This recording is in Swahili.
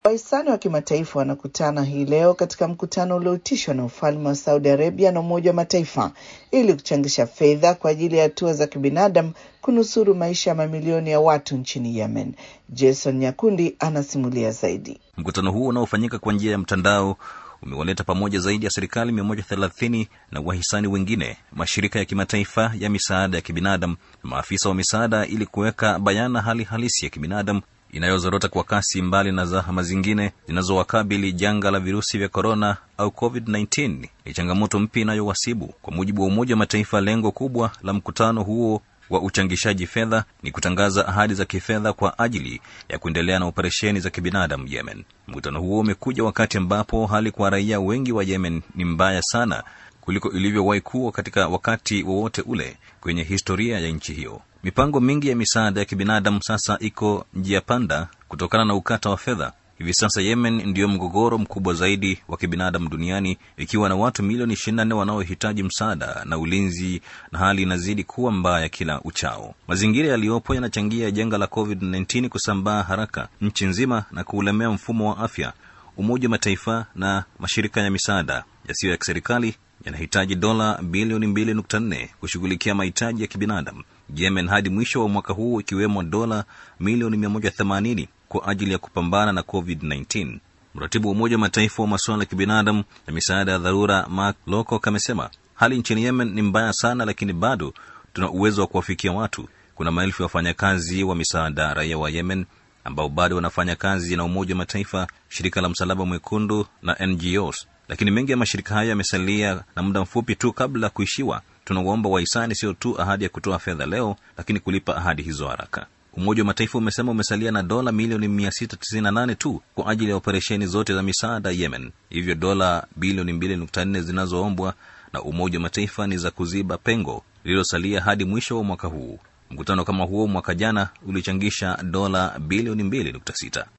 Wahisani wa kimataifa wanakutana hii leo katika mkutano ulioitishwa na ufalme wa Saudi Arabia na Umoja wa Mataifa ili kuchangisha fedha kwa ajili ya hatua za kibinadamu kunusuru maisha ya mamilioni ya watu nchini Yemen. Jason Nyakundi anasimulia zaidi. Mkutano huo unaofanyika kwa njia ya mtandao umewaleta pamoja zaidi ya serikali 130 na wahisani wengine, mashirika ya kimataifa ya misaada ya kibinadamu na maafisa wa misaada ili kuweka bayana hali halisi ya kibinadamu inayozorota kwa kasi, mbali na zahama zingine zinazowakabili. Janga la virusi vya korona au COVID-19 ni changamoto mpya inayowasibu. Kwa mujibu wa Umoja wa Mataifa, lengo kubwa la mkutano huo wa uchangishaji fedha ni kutangaza ahadi za kifedha kwa ajili ya kuendelea na operesheni za kibinadamu Yemen. Mkutano huo umekuja wakati ambapo hali kwa raia wengi wa Yemen ni mbaya sana kuliko ilivyowahi kuwa katika wakati wowote ule kwenye historia ya nchi hiyo. Mipango mingi ya misaada ya kibinadamu sasa iko njia panda kutokana na ukata wa fedha. Hivi sasa Yemen ndiyo mgogoro mkubwa zaidi wa kibinadamu duniani ikiwa na watu milioni 24 wanaohitaji msaada na ulinzi, na hali inazidi kuwa mbaya kila uchao. Mazingira yaliyopo yanachangia janga la COVID-19 kusambaa haraka nchi nzima na kuulemea mfumo wa afya. Umoja wa Mataifa na mashirika ya misaada yasiyo ya kiserikali yanahitaji dola bilioni 2.4 kushughulikia mahitaji ya kibinadamu Yemen hadi mwisho wa mwaka huu, ikiwemo dola milioni 180 kwa ajili ya kupambana na COVID-19. Mratibu wa Umoja wa Mataifa wa masuala ya kibinadamu na misaada ya dharura Mark Lowcock amesema hali nchini Yemen ni mbaya sana, lakini bado tuna uwezo wa kuwafikia watu. Kuna maelfu ya wafanyakazi wa misaada raia wa Yemen ambao bado wanafanya kazi na Umoja wa Mataifa, shirika la Msalaba Mwekundu na NGOs, lakini mengi ya mashirika hayo yamesalia na muda mfupi tu kabla ya kuishiwa. Tunawaomba wahisani sio tu ahadi ya kutoa fedha leo, lakini kulipa ahadi hizo haraka. Umoja wa Mataifa umesema umesalia na dola milioni 698 tu kwa ajili ya operesheni zote za misaada Yemen. Hivyo dola bilioni 2.4 zinazoombwa na Umoja wa Mataifa ni za kuziba pengo lililosalia hadi mwisho wa mwaka huu. Mkutano kama huo mwaka jana ulichangisha dola bilioni 2.6.